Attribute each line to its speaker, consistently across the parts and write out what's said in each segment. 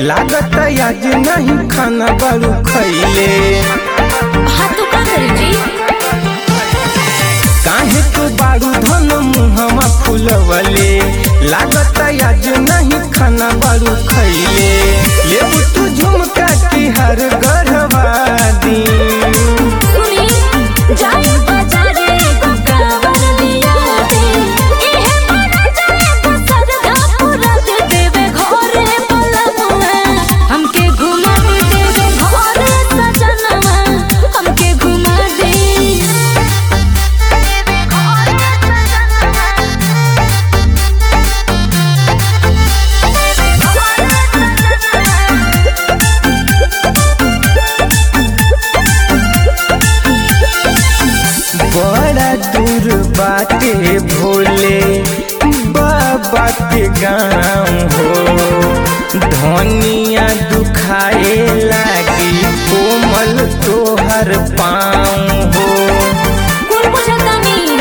Speaker 1: लागत आज नहीं खाना बारू खैले
Speaker 2: हाँ तो का करी जी
Speaker 1: काहे तू बारू धन मुहमा फुलवले लागत आज नहीं खाना बारू खैले लेबू तू झुमका की हर गढ़वा दी
Speaker 2: सुनी जाए बाजारे को कावर दिया दे एहे बड़ा जाए बसर धा पूरा दे देवे घरे पलमुआ हमके घुमा दे देवे घरे सजनवा हमके घुमा दे देवे घरे सजनवा
Speaker 1: बड़ा दूर बाटे भोले बाबा के गाँव हो धनिया दुखाए लागी कोमल तोहर पाँव हो
Speaker 2: कौन पूछता नहीं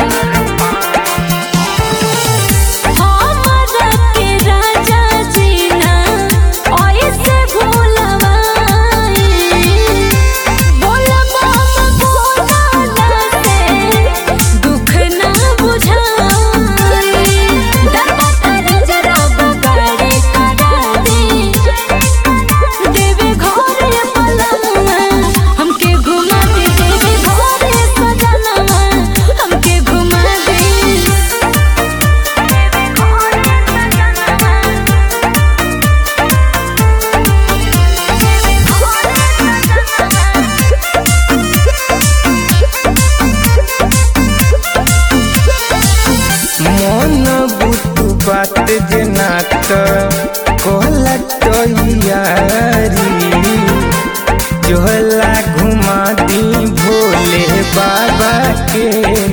Speaker 2: हमरा के राजा जी ना ऐसे भूलवाई बोलबा बोला से दुख ना बुझाई दरबा तर जरा बगाड़े करा दे देवे घरे पलंगवा हमके घुमा दे देवे घरे सजनवा हमके घुमा दे
Speaker 1: मन बुतु बात जना त कहला तैयारी जोहला घुमा दी भोले बाबा के